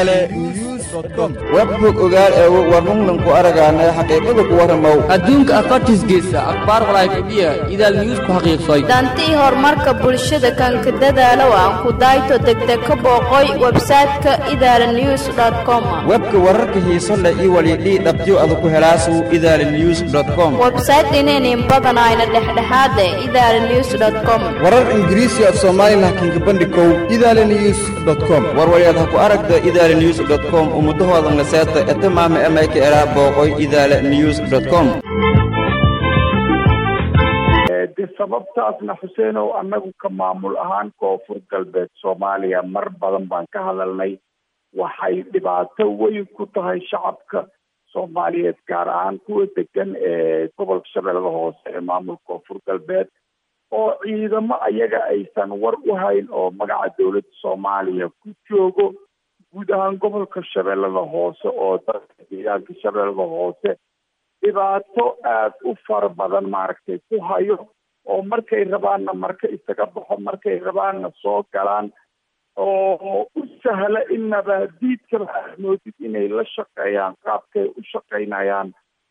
idaale news com webbog ogaal eego warnunglanku aragaana xaqiiqada ku warramow adduunka afartiisgeesa akhbaar walaayfadhiya idaal news ku xaqiiqsay dantii horumarka bulshada kanka dadaalow aan ku dayto degdeg ka booqoy websayte-ka idaala news com webka wararka xiiso leh iyo walidhii dhabtyo adu ku helaasu idaala news com websayte inaynin badanayna dhexdhexaade idaala news com warar ingiriisi af soomaali lahkinka bandhikow idaale news com warwalyaad ha ku aragta idaala news com ummudahoodan la seeta etamaama emayka eraa booqoy idaala news com de sababtaasna xuseenow annagu ka maamul ahaan koonfur galbeed soomaaliya mar badan baan ka hadalnay waxay dhibaato weyn ku tahay shacabka soomaaliyeed gaar ahaan kuwa degan ee gobolka shabeellada hoose ee maamulka koonfur galbeed oo ciidamo ayaga aysan war u hayn oo magaca dowladda soomaaliya ku joogo guud ahaan gobolka shabeellada hoose oo dadka deegaanka shabeellada hoose dhibaato aada u fara badan maaragtay ku hayo oo markay rabaanna marka isaga baxo markay rabaanna soo galaan oo u sahla in nabaadiidkaba aad moodid inay la shaqeeyaan qaabkay u shaqaynayaan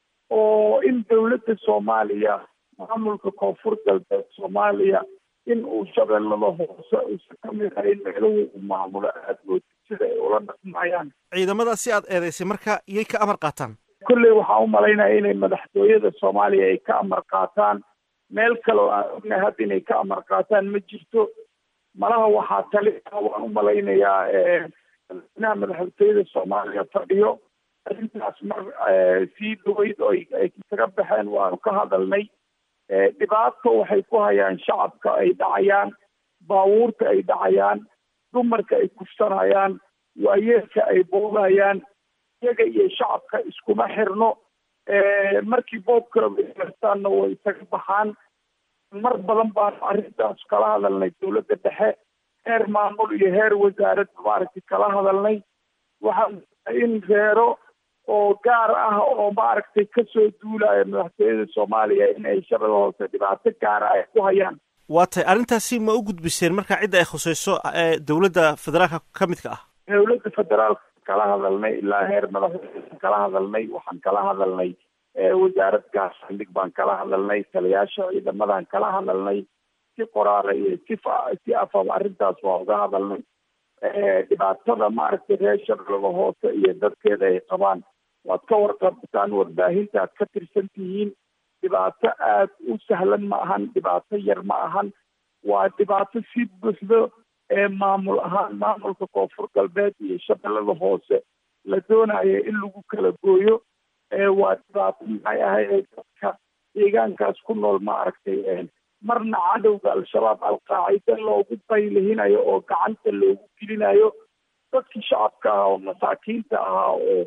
oo in dowladda soomaaliya maamulka koonfur galbeed soomaaliya in uu shabeellada hoose uusan ka mid ahayn meeluhu u maamulo aada moodid sida ay ula dhaqmayaan ciidamada si aad eedaysay marka iyay ka amar qaataan kolley waxaan u malaynaya inay madaxtooyada soomaaliya ay ka amar qaataan meel kale oo aan ognahay hadda inay ka amar qaataan ma jirto malaha waxaa tali waan u malaynayaa madaxweynaha madaxtooyada soomaaliya fadhiyo arrintaas mar sii dhaweyd oo ay isaga baxeen waanu ka hadalnay dhibaato waxay ku hayaan shacabka ay dhacayaan baabuurta ay dhacayaan dumarka ay kufsanayaan waayeelka ay boogayaan iyaga iyo shacabka iskuma xirno markii boobka gartaanna way isaga baxaan mar badan baan arrintaas kala hadalnay dowladda dhexe heer maamul iyo heer wasaarad maaragtay kala hadalnay waxaan in reero oo gaar ah oo maaragtay kasoo duulaya madaxtooyada soomaaliya in ay shabada hoose dhibaato gaara ay ku hayaan waa tahay arrintaasi ma u gudbiseen marka cidda ay khusayso ee dowladda federaalka ka midka ah dowladda federaalka kala hadalnay ilaa heer madaxweyne kala hadalnay waxaan kala hadalnay wasaarad gaasandhig baan kala hadalnay taliyaasha ciidamadan kala hadalnay si qoraara iyo si si afaba arrintaas waa uga hadalnay dhibaatada maaragtay reer shabeellada hoose iyo dadkeeda ay qabaan waad ka warqabtaan warbaahinta aad ka tirsan tihiin dhibaato aada u sahlan ma ahan dhibaato yar ma ahan waa dhibaato si buuxdo ee maamul ahaan maamulka koonfur galbeed iyo shabeellada hoose la doonayo in lagu kala gooyo waa dhibaato maxay ahayd dadka deegaankaas ku nool maaragtay marna cadowga al-shabaab al-qaacida loogu baylihinayo oo gacanta loogu gelinayo dadkii shacabka ahaa oo masaakiinta ahaa oo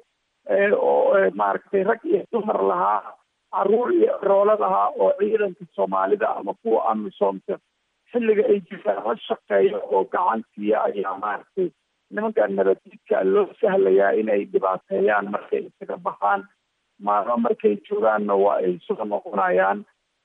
oo maaragtay rag iyo dumar lahaa caruur iyo roolad ahaa oo ciidanka soomaalida ama kuwa amisoomta xilliga ay jiraan la shaqeeyo oo gacantiiya ayaa maaragtay nimanka nabadiidka loo sahlayaa inay dhibaateeyaan markay isaga baxaan maalmo markay joogaanna waa ay soo noqonayaan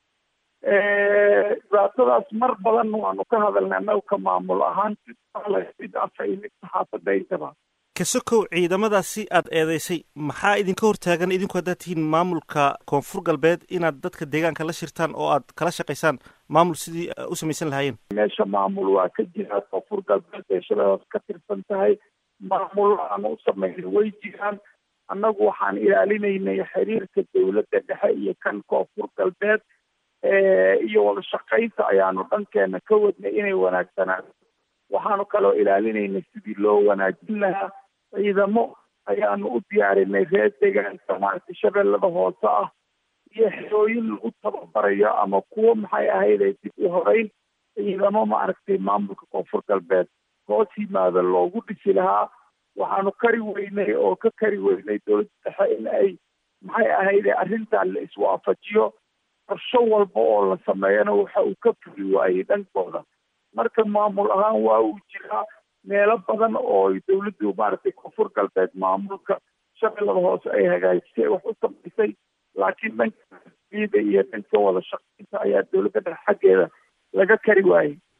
dhibaatadaas mar badan waanu ka hadalnay annaga ka maamul ahaan mid afa iyo mid saxaafada intaba kasokow ciidamadaasi aad eedeysay maxaa idinka hortaagan idinku haddaad tihiin maamulka koonfur galbeed inaad dadka deegaanka la shirtaan oo aad kala shaqaysaan maamul sidii u samaysan lahaayeen meesha maamul waa ka jira koonfur galbeed ee shabeellaas ka tirsan tahay maamul aan u samaynay way jiraan annagu waxaan ilaalinaynay xiriirka dowladda dhexe iyo kan koonfur galbeed iyo wada shaqaynta ayaanu dhankeena ka wadnay inay wanaagsanaato waxaanu kaloo ilaalinaynay sidii loo wanaajin lahaa ciidamo ayaanu u diyaarinay reer deegaanka maaragtay shabeellada hoose ah iyo xerooyin lagu tababarayo ama kuwo maxay ahayd ay dib u horeyn ciidamo maaragtay maamulka koonfur galbeed hoos yimaada loogu dhisi lahaa waxaanu kari weynay oo ka kari weynay dowladda dhexe in ay maxay ahayd arrintan la iswaafajiyo qorsho walba oo la sameeyana waxa uu ka fuli waayey dhankooda marka maamul ahaan waa uu jiraa meelo badan oo dowladdu maaragtay koonfur galbeed maamulka shabeellada hoose ay hagaajisay wax u samaysay laakiin dhanka ciida iyo dhanka wada shaqaynta ayaa dowladda dhexe xaggeeda laga kari waayey